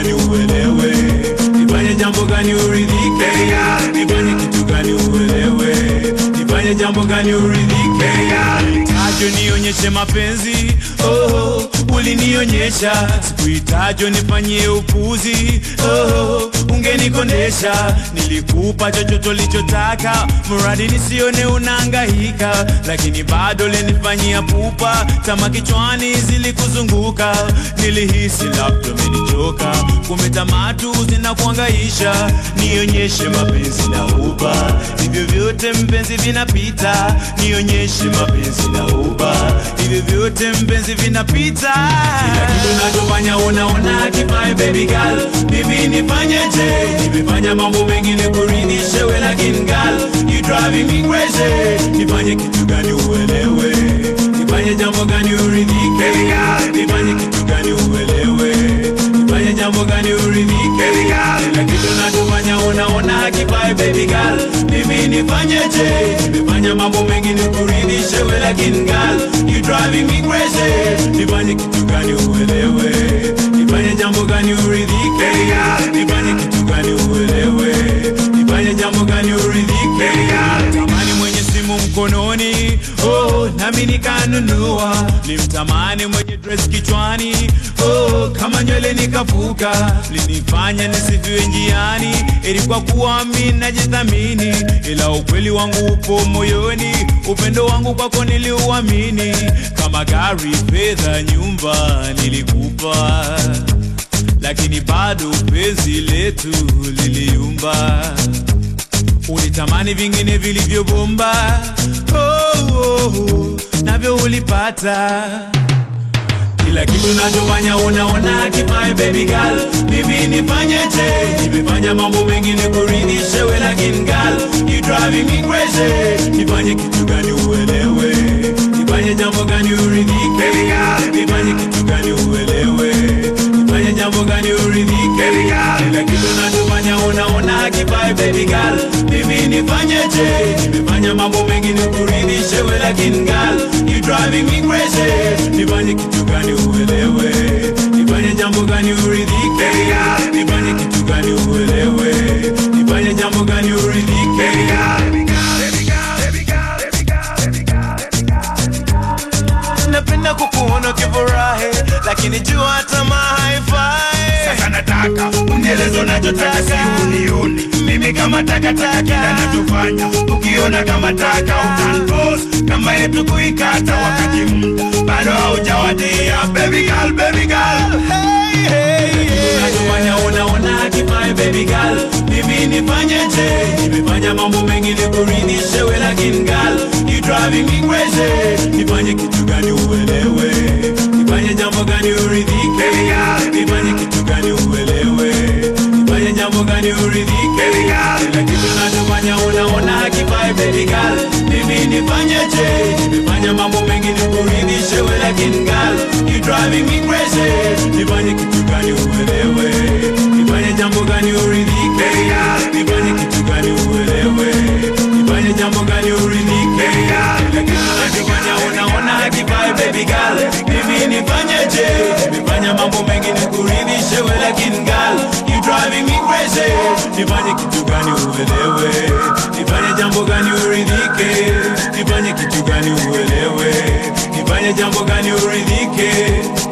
gani uelewe nifanye jambo gani uridhike nifanye kitu gani uelewe nifanye jambo gani uridhike tajo nionyeshe mapenzi oh, ulinionyesha sikuitajo nifanyie upuzi oh, ungenikondesha nilikupa chochote ulichotaka mradi nisione unaangahika lakini bado lenifanyia pupa tama kichwani zilikuzunguka nilihisi labda umenichoka kumbe tamatu zinakuangaisha nionyeshe mapenzi na uba hivyo vyote mpenzi vinapita nionyeshe mapenzi na uba hivyo vyote mpenzi vinapita kila kitu nachofanya unaona kifae baby girl mimi nifanyeje nimefanya mambo mengine kuridhishe we lakini girl you driving me crazy nifanye kitu gani uelewe nifanye jambo gani uridhike nifanye kitu gani uelewe nifanye jambo gani uridhike kila kitu nachofanya unaona hakifae baby girl mimi nifanyeje nimefanya mambo mengine kuridhishe we lakini girl you driving me crazy nifanye kitu gani uelewe nifanye jambo gani uridhike nifanye kitu gani uelewe nifanye jambo gani uridhike tamani mwenye simu mkononi oh, nami nikanunua limtamani mwenye dress kichwani oh, kama nywele nikafuka linifanya nisifiwe njiani ili kwa kuwa mi najithamini ila ukweli wangu upo moyoni upendo wangu kwako niliuamini kama gari fedha nyumba nilikupa lakini bado penzi letu liliumba ulitamani vingine vilivyobomba oh, oh, oh, navyo ulipata kila kitu nachofanya unaona kifae baby girl mimi nifanyeje nimefanya mambo mengine kuridhishe we lakini girl you driving me crazy nifanye kitu gani uelewe nifanye jambo gani uridhike nifanye kitu gani uelewe nifanye jambo gani uridhike kila kitu nachofanya unaona kifae baby girl mimi nifanyeje nimefanya mambo mengine kuridhishe we lakini girl you driving me crazy nifanye kitu gani uelewe nifanye jambo gani uridhike nifanye kitu gani uelewe nifanye jambo gani uridhike napenda kukuona ukifurahi lakini jua tamaa haifai sasa nataka unieleze unachotaka si unioni mimi kama takataka kila nachofanya ukiona kama taka utanpos kama yetu kuikata wakati muda bado haujawadia baby girl, baby girl. Hey, hey, hey. Unachofanya unaona kifae baby girl mimi nifanyeje nimefanya mambo mengine kuridhishe we lakini girl you driving me crazy nifanye kitu gani uelewe nifanye jambo gani uridhike nifanye kitu gani uelewe nifanye jambo gani uridhike kila kitu nachofanya unaona kifae baby girl mimi nifanyeje nimefanya mambo mengine kuridhishe we lakini girl you driving me crazy nifanye kitu gani uelewe nifanye jambo gani uridhike nifanye kitu gani uelewe nifanye jambo gani uridhike kila kitu nachofanya unaona kifae baby girl mimi nifanyeje nimefanya mambo mengine kuridhishe we lakini girl you driving me crazy nifanye kitu gani uelewe nifanye jambo gani uridhike nifanye kitu gani uelewe nifanye jambo gani uridhike